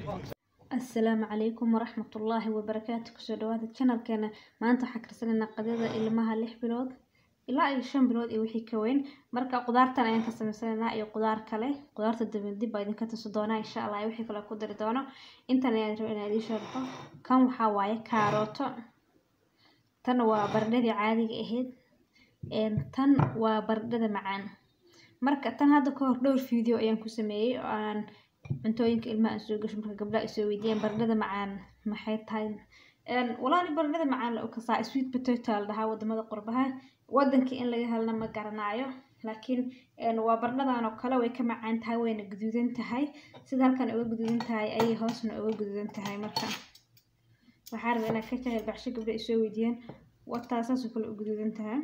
asalaamu calaykum waraxmatullaahi wabarakaatu kusoo dhawaada channelkeena maanta waxaa karsanaynaa qadada ilmaha lix bilood ilaa iyo shan bilood iyo wixii ka weyn marka qudaartan ayaan ka samaysanaynaa iyo qudaar kale qudaarta dabin dib baa idinka tusi doonaa insha allah iyo wixii kale ku dari doono intan ayaan raba inaan idiin sharxo kan waxaa waaye kaarooto tan waa baradhadii caadiga ahayd tan waa baradhada macaan marka tan hadda ka hor dhowr video ayaan ku sameeyey oo aan cuntooyinka ilmaha aan soo gasho marka gabdhaha ay soo weydiiyeen baradhada macaan maxay tahay walaali baradhada macaan la kasaa sweet potato la dhahaa wadamada qurbaha wadankii in laga helna ma garanaayo laakiin waa baradhadan oo kale way ka macaan tahay wayna guduudan tahay sida halkan uga guduudan tahay ayay hoosna uga guduudan tahay marka waxaa rabaa inaad ka jahel baxsho gabdha ay soo weydiiyeen wataa saasoo kale u guduudan tahay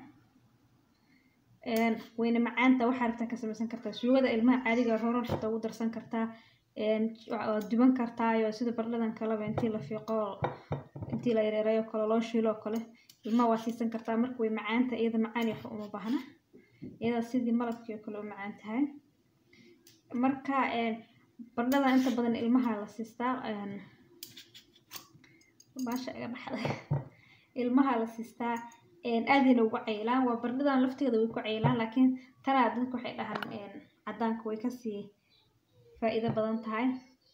wayna macaanta waxaa rabtaa ka samaysan kartaa suugada ilmaha caadiga rorar xitaa ugu darsan kartaa waad duban kartaayo sida bardhadan kaleba intii la fiiqo intii la yareereeyo kale loo shiilo oo kale ilmaha waa siisan kartaa marka way macaanta iyada macaan iyo uma baahna iyada sidii malabkii oo kale u macaan tahay marka bardhadan inta badan ilmaha la siistaa baasha iga baxday ilmaha la siistaa aadayna ugu caylaan waa bardhadan lafteeda way ku caylaan laakiin tanaa dadka waxay dhahaan cadaanka way kasii faa-iido badan tahay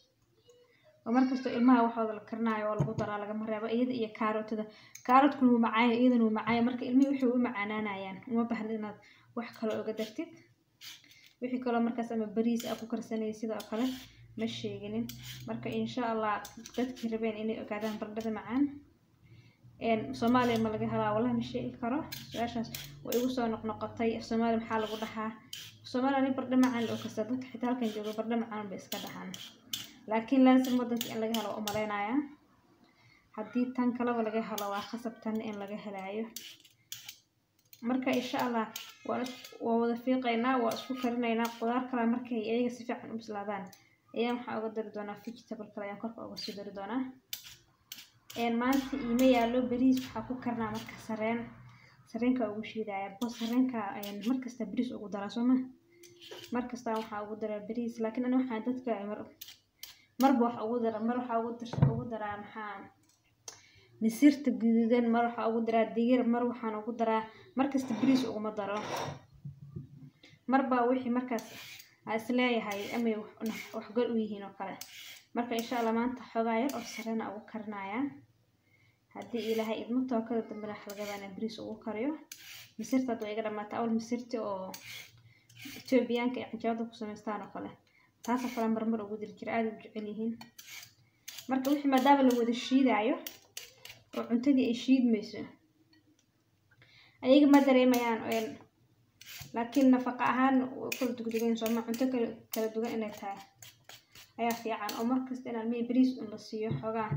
oo markastoo ilmaha waxooda la karinaayo oo lagu daraa lagama reebo iyada iyo kaarootada kaaroodkuna wuu macaayo iyadana wuu macaayo marka ilmihii waxay u macaanaanayaan uma baahna inaad wax kale oga dartid wixii kaloo markaas ama bariis aa ku karsanayay sidoo kale ma sheeginin marka insha allah dadkii rabeen inay ogaadaan bardhada macaan soomaaliya ma laga helaa wallahi ma sheegi karo su-aashaas way igu soo noqnoqotay soomaaliya maxaa lagu dhahaa soomaaliya ni bardho macaan la okasta dadka xitaa halkan jooga bardho macaan bay iska dhahaan laakiin laasim wadanka in laga helo waa umaleynaya haddii tan kaleba laga helo waa khasab tan in laga helaayo marka insha allah waa waa wada fiiqaynaa waa isku karinaynaa qudaar kale markay iyaga si fiican u bislaadaan ayaan waxaa uga dari doonaa vegetable kale ayaan korka uga sii dari doonaa maanta iima yaallo bariis waxaa ku karnaa marka sareen sareenka ugu shiidaya bo sareenka markasta bariis ugu daraa sooma markasta waxaa ugu daraa bariis laakiin ani waxaa dadka marba wax ugu dara mar waxaa ugu daraa maxaa misirta guduudan mar waxaa ugu daraa digir mar waxaan ugu daraa markasta bariis uguma daro marba wixii markaas aa isleeyahay amay waxgal u yihiin oo kale marka insha allah maanta xoogaa yar oo sareena ugu karinayaa haddii ilaahay idmo tookada dambena xalgadana bariis ugu kariyo misirta hadda waa iga dhamaata awal misirta oo etoobiyaanka ay canjaabada ku samaystaan oo kale taasoo kale marmar ugu diri jira aada u jecel yihiin marka wixii maadaama la wada shiidaayo oo cuntadii ay shiidmayso ayaga ma dareemayaan laakiin nafaqa ahaan kala dugdugan sooma cunto kala duwan inay tahay ayaa fiican oo markasta inaan mey bariis un la siiyo xoogaa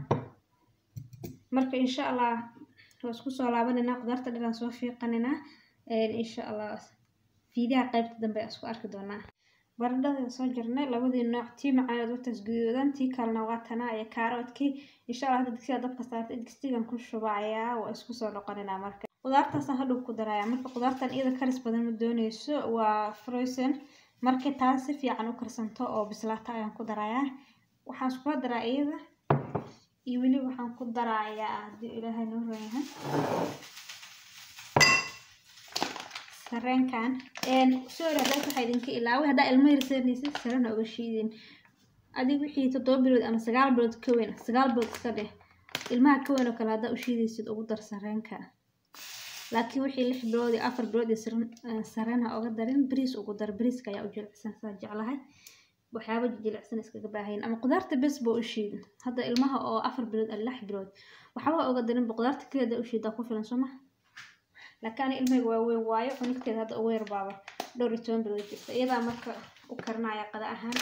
marka insha allah waa isku soo laabanayna qudaarta dhanaan soo fiiqanaynaa insha allah fiidaha qaybta dambe isku arki doonaa baradhada soo jirnay labadii nooc tii macaaneed wataas guduudan tii kalena waa tanaa iyo kaaroodkii insha allah hadda digsiga dabka saarta digsigan ku shubayaa waa isku soo noqonaynaa marka qudaartaasaan hadhow ku daraya marka qudaartan iyada karis badan ma dooneyso waa frozen markii taas si fiican u karsanto oo bislaata ayaan ku darayaa waxaan iskula daraa iyada iyo weli waxaan ku darayaa haddii ilaahay noo raayahay sareenkan sorry haddaas waxaa idinka ilaaway haddaa ilmo yarsanaysid sarena uga shiidin adig wixii toddoba bilood ama sagaal bilood ka weyn sagaal bilood iska dheh ilmaha ka weyn oo kale haddaa u shiidaysid ugu dar sareenka laakiin wixii lix bilood iyo afar bilood iyo sareen ha oga darin bariis ugu dar bariiska ayaa u jilicsan saa jeclahay waxyaaba jilicsan iskaga baahayn ama qudaarta bes ba u shiid hadda ilmaha oo afar bilood ama lix bilood waxba oga darinba qudaarta kaleeda u shiidaa ku filan sooma laakiin ani ilmahayga waa weyn waayo cunigteeda hadda ugu yar baaba dhowr iyo toban bilood jirta iyadaa marka u karinaya qada ahaan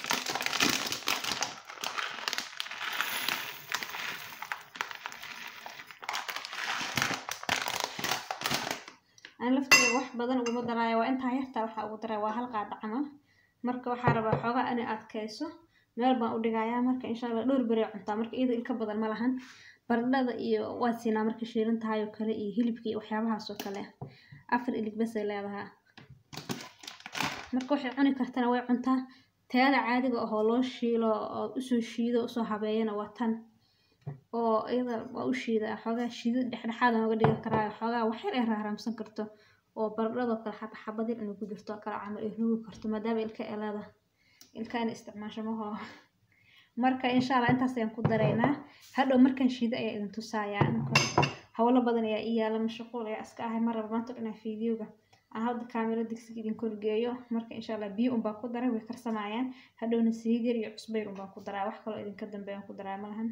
aan lafteeda wax badan uguma daraayo waa intaa yartaa waxaa ugu daraya waa hal qaada camal marka waxaa rabaa xoogaa inay adkayso meel baan u dhigayaa marka insha allah dhowr beri cuntaa marka iyada ilka badan ma lahan baradhada iyo waad siinaa marka shiilan tahay oo kale iyo hilibka iyo waxyaabahaas oo kale afar ilig basay leedahaa marka waxay cuni kartana way cuntaa tayada caadiga ahoo loo shiilo oo usoo shiido usoo habeeyana waa tan oo iyada waa u shiida xoogaa shiidid dhexdhexaad aan uga dhigan karaa xoogaa waxyar ay raaraamsan karto oo baradhadoo kale xaba xabad yar inay ku jirto oo kale camal ay ruugi karto maadaama ilka elada ilka in isticmaasho maho marka insha allah intaas ayaan ku daraynaa hadhow markaan shiido ayaa idin tusayaa howlo badan ayaa ii yaala mashquul ayaa iska ahay mar raba maanta dhanaa fiidiyowga aan hadda kaamiro digsiga idin korgeeyo marka insha allah biyo unbaa ku daray way karsamayaan hadhowna saliid yar iyo cusbayr unbaan ku daraa wax kaloo idinka dambeeyaan ku daraa malahan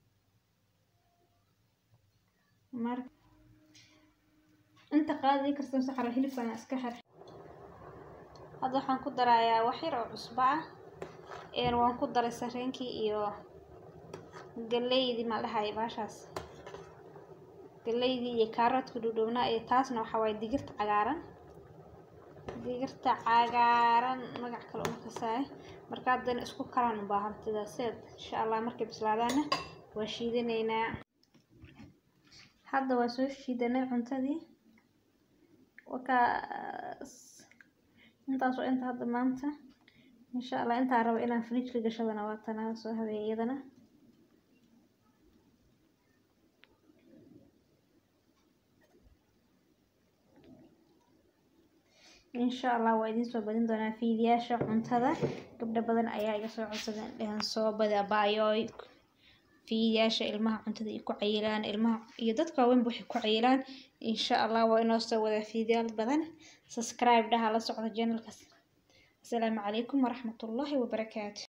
marka inta qaadii karsan saxaro hilibkan iska xir hadda waxaan ku darayaa wax yar oo cusbo ah een waan ku daray sareenkii iyo galeydii ma dhahay baashaas galeydii iyo kaaroodka dhudhowna iyo taasna waxa waaye digirta cagaaran digirta cagaaran magac kale uma kasaay marka haddana isku karaan u baahan sidaaseed insha allah markay bislaadaana waa shiidanaynaa hadda waa soo shiidanay cuntadii wakaas intaas oo inta hadda maanta insha allah intaa rabo inaan fridge ka gashadana waa tanaa soo habeeyay iyadana insha allah waa idiin soo badin doonaa fiidiyaasha cuntada gabdho badan ayaa iga soo codsadeen dhahan soo bada baayoy fiidiyaasha ilmaha cuntada ay ku cayilaan ilmaha iyo dadka waaweynba waxay ku cayilaan insha allah waa inoo soo wada fiidiyaal badan subscribe dhaha la socda channelkaas asalaamu calaykum waraxmatullaahi wabarakaatu